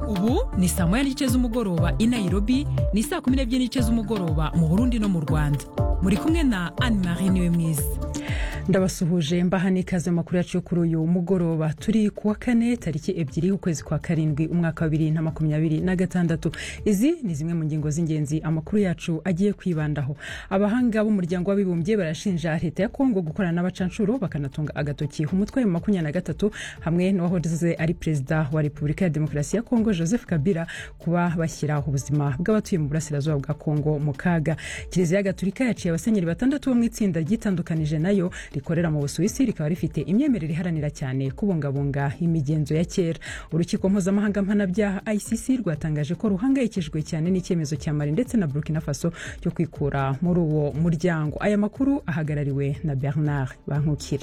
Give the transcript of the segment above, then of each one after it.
ubu ni saa moya n'igice z'umugoroba i nairobi ni saa kumi n'ebyiri n'igice z'umugoroba mu burundi no mu rwanda muri kumwe na anne marie niwe mwiza ndabasuhuje mbaha n'ikaze makuru yacu yo kuri uyu mugoroba turi ku wa kane tariki ebyiri ukwezi kwa karindwi umwaka wa bibiri na makumyabiri na gatandatu izi ni zimwe mu ngingo z'ingenzi amakuru yacu agiye kwibandaho abahanga b'umuryango w'abibumbye barashinja leta ya kongo gukorana n'abacanshuro bakanatunga agatoki umutwe wa makumyabiri na gatatu hamwe n'uwahoze ari perezida wa repubulika ya demokarasi ya kongo joseph kabila kuba bashyira ubuzima bw'abatuye mu burasirazuba bwa kongo mu kaga kiliziya gatulika yaciye abasenyeri batandatu bo mu itsinda ryitandukanije nayo rikorera mu busuwisi rikaba rifite imyemerere iharanira cyane kubungabunga imigenzo ya kera urukiko mpuzamahanga mpanabyaha icc rwatangaje ko ruhangayikishijwe cyane n'icyemezo cya mali ndetse na burkina faso cyo kwikura muri uwo muryango aya makuru ahagarariwe na bernard bankukira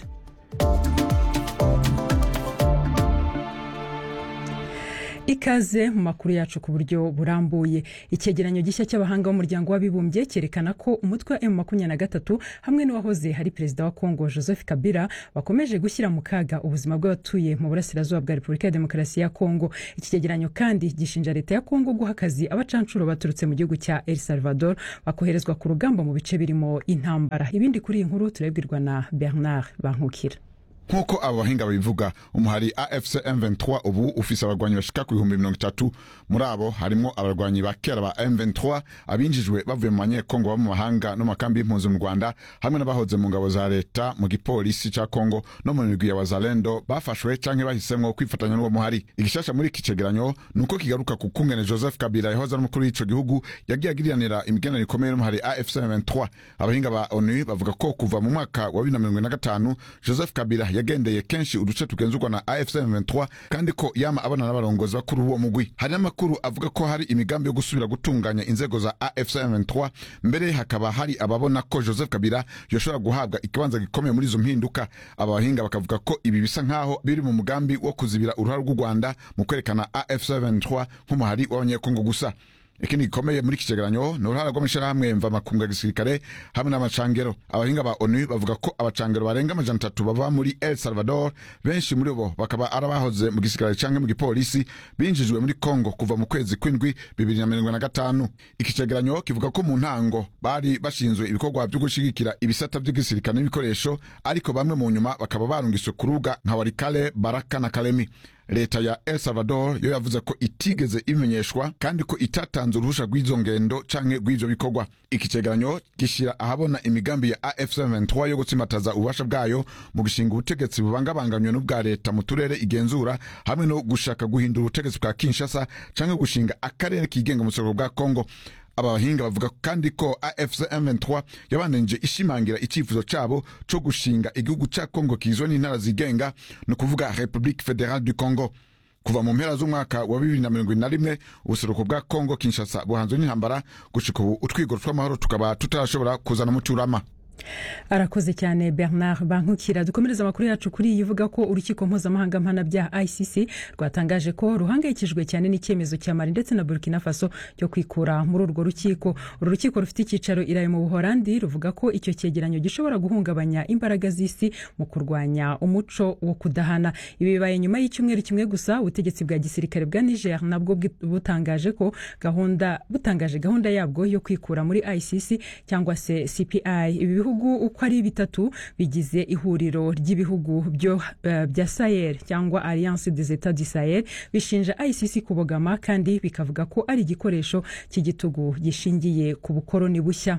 ikaze mu makuru yacu ku buryo burambuye icyegeranyo gishya cy'abahanga b'umuryango w'abibumbye cyerekana ko umutwe wa emu makumyabiri na gatatu hamwe n'uwahoze hari perezida wa kongo joseph kabila bakomeje gushyira mu kaga ubuzima bw'abatuye mu burasirazuba bwa repubulika ya demokarasi ya kongo iki cyegeranyo kandi gishinja leta ya kongo guha akazi abacanshuro baturutse mu gihugu cya el salvador bakoherezwa ku rugamba mu bice birimo intambara ibindi kuri iyi nkuru turabwirwa na bernard bankukira nk'uko abo bahinga babivuga umuhari afc m23 ubu ufise abarwanyi bashika ku bihumbi mirongo itatu muri abo harimwo abarwanyi ba kera ba m23 abinjijwe bavuye mu banyekongo baba mu mahanga no mu makambi y'impunzi mu rwanda hamwe n'abahoze mu ngabo za leta mu gipolisi ca kongo no mu migwi ya wazalendo bafashwe canke bahisemwo kwifatanya n'uwo muhari igishasha muri iki cegeranyo ni uko kigaruka ku kungene joseph kabila yahoze ari umukuru w'ico gihugu yagiye agiriranira imigenero ikomeye n'umuhari afc m23 abahinga ba onu bavuga ko kuva mu mwaka wa bibiri na mirongo ine na gatanu joseph kabila yagendeye kenshi uduce tugenzurwa na afc m23 kandi ko yama abana n'abarongozi bakuru b'uwo mugwi hari n'amakuru avuga ko hari imigambi yo gusubira gutunganya inzego za afc m23 mbere hakaba hari ababona ko joseph kabila yoshobora guhabwa ikibanza gikomeye muri izo mpinduka aba bahinga bakavuga ko ibi bisa nk'aho biri mu mugambi wo kuzibira uruhare rw'u rwanda mu kwerekana afc m23 nk'umuhari w'abanyekongo gusa ikindi gikomeye muri iki cegeranyo ni uruhara rw'amashirahamwe mvamakungu ya gisirikare hamwe n'amacangero abahinga ba onu bavuga ko abacangero barenga amajana atatu bava muri el salvador benshi muri bo bakaba ari abahoze mu gisirikare canke mu gipolisi binjijwe muri congo kuva mu kwezi kw'indwi bibiri na mirongo na gatanu iki cegeranyo kivuga ko mu ntango bari bashinzwe ibikorwa vyo gushigikira ibisata vy'igisirikare n'ibikoresho ariko bamwe mu nyuma bakaba barungiswe ku rubuga nka warikale baraka na kalemi leta ya el salvador yo yavuze ko itigeze imenyeshwa kandi ko itatanze uruhusha rw'izo ngendo canke rw'ivyo bikorwa iki cegeranyo gishyira ahabona imigambi ya afc 23 yo gutsimbataza ububasha bwayo mu gushinga ubutegetsi bubangabanganywe n'ubwa leta mu turere igenzura hamwe no gushaka guhindura ubutegetsi bwa kinshasa canke gushinga akarere kigenga mu buseruko bwa congo aba bahinga bavuga kandi ko afc m23 yabandanije ishimangira icyifuzo cabo co gushinga igihugu ca congo kizwe n'intara zigenga ni ukuvuga republique fédérale du congo kuva mu mpera z'umwaka wa bibiri na mirongo na rimwe ubuseruko bwa congo kinshasa buhanzwe n'intambara gushika ubu utwigoro tw'amahoro tukaba tutarashobora kuzana umucurama arakoze cyane bernard bankukira dukomereza amakuru yacu kuri iyi ivuga ko urukiko mpuzamahanga mpanabyaha icc rwatangaje ko ruhangayikijwe cyane n'icyemezo cya mali ndetse na burkina faso cyo kwikura muri urwo rukiko uru rukiko rufite icyicaro iraye mu buhorandi ruvuga ko icyo cyegeranyo gishobora guhungabanya imbaraga z'isi mu kurwanya umuco wo kudahana ibi bibaye nyuma y'icyumweru kimwe gusa ubutegetsi bwa gisirikare bwa niger nabwo butangaje ko gahunda butangaje gahunda yabwo yo kwikura muri icc cyangwa se cpi ibi bihugu uko ari bitatu bigize ihuriro ry'ibihugu byo uh, bya sahel cyangwa alliance des etats du sahel bishinja icc kubogama kandi bikavuga ko ari igikoresho cy'igitugu gishingiye ku bukoroni bushya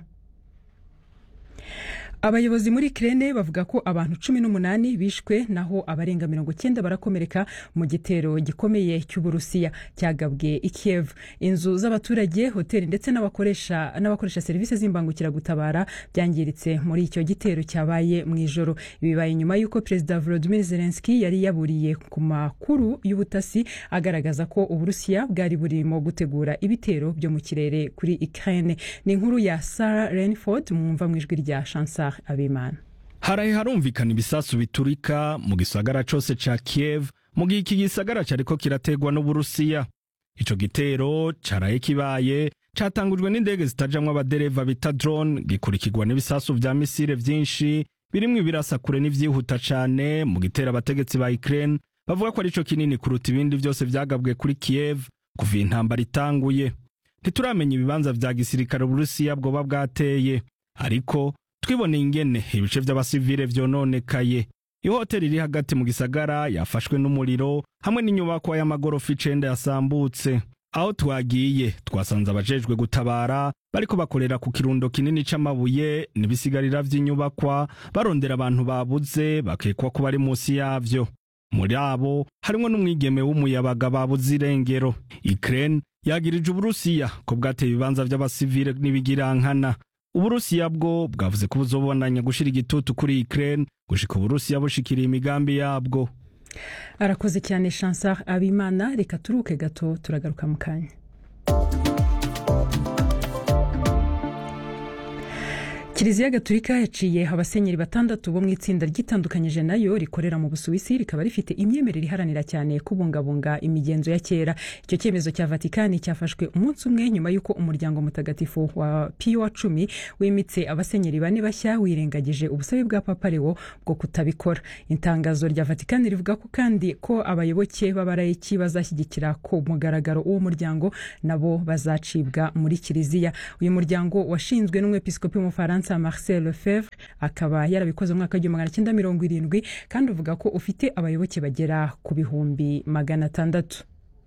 abayobozi muri kirene bavuga ko abantu cumi n'umunani bishwe naho abarenga mirongo cyenda barakomereka mu gitero gikomeye cy'uburusiya cyagabwe i kiev inzu z'abaturage hoteli ndetse n'abakoresha n'abakoresha serivisi z'imbangukiragutabara byangiritse muri icyo gitero cyabaye mu ijoro bibaye nyuma y'uko perezida volodymyr zelensky yari yaburiye ku makuru y'ubutasi agaragaza ko uburusiya bwari burimo gutegura ibitero byo mu kirere kuri ukraine ni inkuru ya sarah renford mwumva mu ijwi rya chansar abimana haraye harumvikana ibisasu biturika mu gisagara cose ca kiev mu gihe iki gisagara cariko kirategwa n'uburusiya ico gitero caraye kibaye catangujwe n'indege zitajamwo abadereva bita drone gikurikirwa n'ibisasu vya misile vyinshi birimwo ibirasa kure n'ivyihuta cane mu gitera abategetsi ba Ukraine bavuga ko arico kinini kuruta ibindi vyose vyagabwe kuri Kiev kuva iyi ntambara itanguye ntituramenya ibibanza vya gisirikare uburusiya bwoba bwateye ariko twiboneye ingene ibice vy'abasivile vyononekaye ihoteli iri hagati mu gisagara yafashwe n'umuriro hamwe n'inyubakwa y'amagorofa icenda yasambutse aho twagiye twasanze abajejwe gutabara bariko bakorera ku kirundo kinini c'amabuye n'ibisigarira vy'inyubakwa barondera abantu babuze bakekwa ko bari musi yavyo muri abo harimwo n'umwigeme w'umuyabaga babuze irengero Ukraine yagirije uburusiya ko bwateye ibibanza vy'abasivile n'ibigirankana uburusiya bwo bwavuze ko buzobonanya gushira igitutu kuri Ukraine gushika uburusiya bushikiriye imigambi yabwo arakoze cyane chansar abimana reka turuke gato turagaruka mu kanya kiliziya gatulika yaciye abasenyeri batandatu bo mu itsinda ryitandukanyije nayo rikorera mu busuwisi rikaba rifite imyemerere iharanira cyane kubungabunga imigenzo ya kera icyo cyemezo cya vatikani cyafashwe umunsi umwe nyuma y'uko umuryango mutagatifu wa piyo wa cumi wimitse abasenyeri bane bashya wirengagije ubusabe bwa papa lewo bwo kutabikora itangazo rya vatikani rivuga ko kandi ko abayoboke b'abarayiki bazashyigikira ku mugaragaro uwo muryango nabo bazacibwa muri kiliziya uyu muryango washinzwe n'umwepiskopi w'umufaransa marcel lefevre akaba yarabikoze mu mwaka w'igihumbi magana cyenda mirongo irindwi kandi uvuga ko ufite abayoboke bagera ku bihumbi magana atandatu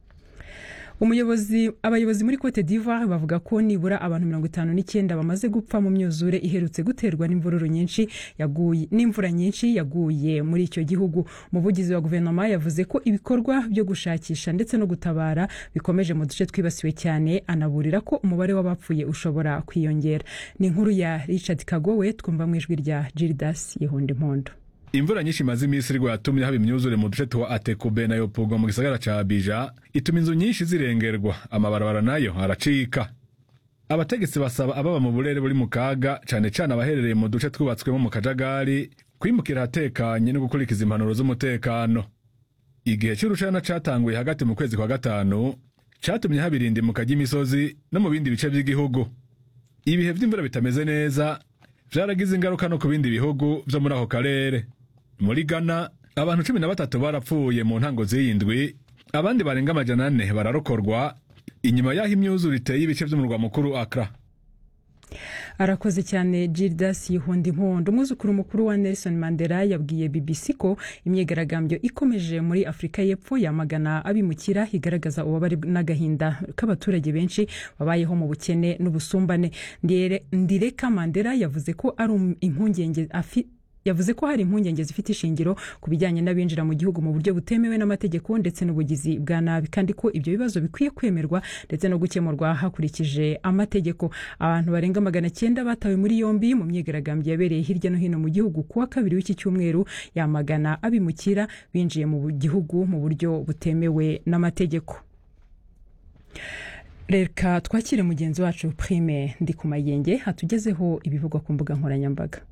umuyobozi abayobozi muri cote d'ivoire bavuga ko nibura abantu mirongo itanu n'icyenda bamaze gupfa mu myuzure iherutse guterwa n'imvururu nyinshi yaguye n'imvura nyinshi yaguye muri icyo gihugu umuvugizi wa guverinoma yavuze ko ibikorwa byo gushakisha ndetse no gutabara bikomeje mu duce twibasiwe cyane anaburira ko umubare w'abapfuye ushobora kwiyongera ni inkuru ya richard kagowe twumva mu ijwi rya gildas yihunda impondo imvura nyinshi imaze iminsi irwa yatumye haba imyuzure mu duce twa atekube na yopogo mu gisagara ca abija ituma inzu nyinshi zirengerwa amabarabara nayo aracika abategetsi basaba ababa mu burere buri mu kaga cane cane abaherereye mu duce twubatswemo mu kajagari kwimukira ahatekanye no gukurikiza impanuro z'umutekano igihe c'urushana catanguye hagati mu kwezi kwa gatanu catumye haba irindimuka ry'imisozi no mu bindi bice vy'igihugu ibihe vy'imvura bitameze neza vyaragize ingaruka no ku bindi bihugu vyo muri ako karere muri ghana abantu cumi na batatu barapfuye mu ntango z'iyindwi abandi barenga amajana ane bararokorwa inyuma y'aho imyuzure iteye ibice vy'umurwa mukuru akra arakoze cyane gildas yihunda impondo umwuzukuru mukuru wa nelson mandela yabwiye bbc ko imyigaragambyo ikomeje muri afurika y'epfo yamagana abimukira igaragaza ububabare n'agahinda k'abaturage benshi babayeho mu bukene n'ubusumbane ndireka mandela yavuze ko ari impungenge afite yavuze ko hari impungenge zifite ishingiro ku bijyanye n'abinjira mu gihugu mu buryo butemewe n'amategeko ndetse n'ubugizi bwa nabi kandi ko ibyo bibazo bikwiye kwemerwa ndetse no gukemurwa hakurikije amategeko abantu barenga magana cyenda batawe muri yombi mu myigaragambyo yabereye hirya no hino mu gihugu kuwa kabiri w'iki cyumweru yamagana abimukira binjiye mu gihugu mu buryo butemewe n'amategeko reka twakire mugenzi wacu prime ndi ku mayenge hatugezeho ibivugwa ku mbuga nkoranyambaga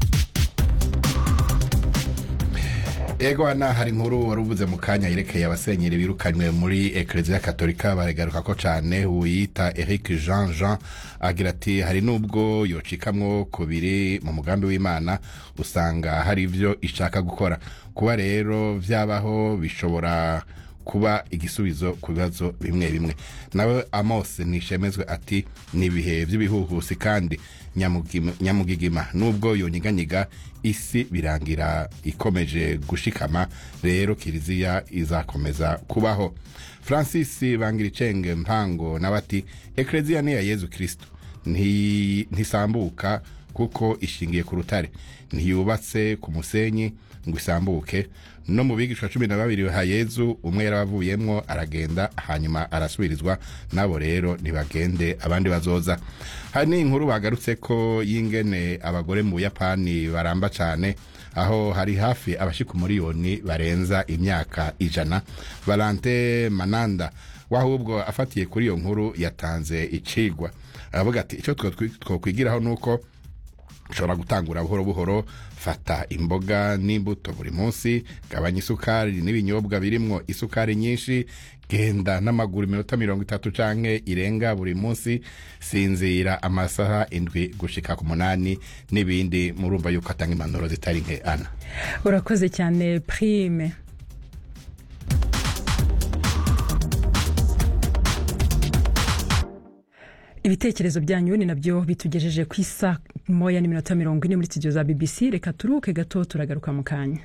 ego hano hari inkuru wari uvuze mu kanya yerekeye abasenyeri birukanywe muri ekereziya katolika baragaruka ko cyane uwiyita eric jean jean agira ati hari n'ubwo yocikamwo kubiri mu mugambi w'imana usanga hari ibyo ishaka gukora kuba rero byabaho bishobora kuba igisubizo ku bibazo bimwe bimwe nawe amos nishemezwe ati ni ibihe by'ibihuhusi kandi nyamugigima nubwo yonyiganyiga isi birangira ikomeje gushikama rero kiliziya izakomeza kubaho francis bangiricenge mpango nawe ati ekereziya ni iya yezu kirisito ntisambuka kuko ishingiye ku rutare ntiyubatse ku musenyi ngo isambuke no mu bigishwa cumi na babiri ha yezu umwe yarabavuyemwo aragenda hanyuma arasubirizwa nabo rero ntibagende abandi bazoza hari n'inkuru bagarutse ko y'ingene abagore mu buyapani baramba cyane aho hari hafi abashika umuriyoni barenza imyaka ijana valante mananda wahubwo afatiye kuri iyo nkuru yatanze icigwa aravuga ati icyo twokwigiraho ni uko ushobora gutangura buhoro buhoro fata imboga n'imbuto buri munsi gabanya isukari n'ibinyobwa birimwo isukari nyinshi genda n'amaguru iminota mirongo itatu canke irenga buri munsi sinzira amasaha indwi gushika ku munani n'ibindi murumva yuko atanga impanuro zitari nke ana urakoze cyane prime ibitekerezo byanyu ni nabyo bitugejeje ku isa moya n'iminota mirongo ine muri studio za bbc reka turuhuke gato turagaruka mu kanya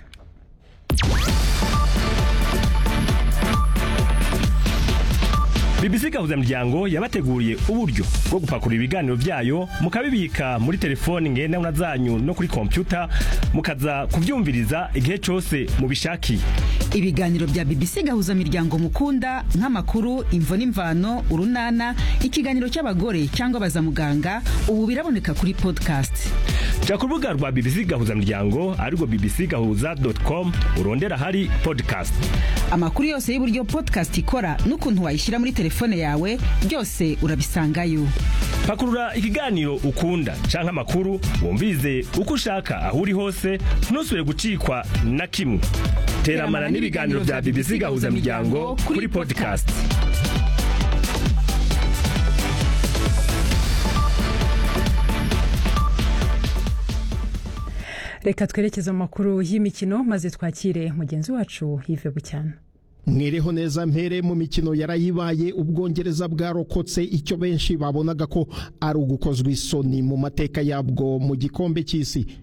BBC gahuzamuryango yabateguriye uburyo bwo gupakurura ibiganiro byayo mukabibika muri telefoni ngendanwa zanyu no kuri kompyuta mukaza kubyumviriza igihe cyose mubishakiye ibiganiro bya BBC gahuza miryango mukunda nk'amakuru imvo n'imvano urunana ikiganiro cy'abagore cyangwa abazamuganga ubu biraboneka kuri podcast jya ku rubuga rwa BBC gahuza miryango arirwo bbcgahuza.com urondera hari podcast amakuru yose y'uburyo podcast ikora n'ukuntu wayishyira muri telefone yawe byose urabisangayo pakurura ikiganiro ukunda canke amakuru wumvirize uko ushaka aho uri hose ntusubire gucikwa na kimwe teramana n'ibiganiro bya BBC gahuza miryango kuri podcast reka twerekeze mu makuru y'imikino maze twakire mugenzi wacu yive bucyana mwereho neza mpere mu mikino yarayibaye ubwongereza bwarokotse icyo benshi babonaga ko ari ugukozwa isoni mu mateka yabwo mu gikombe cy'isi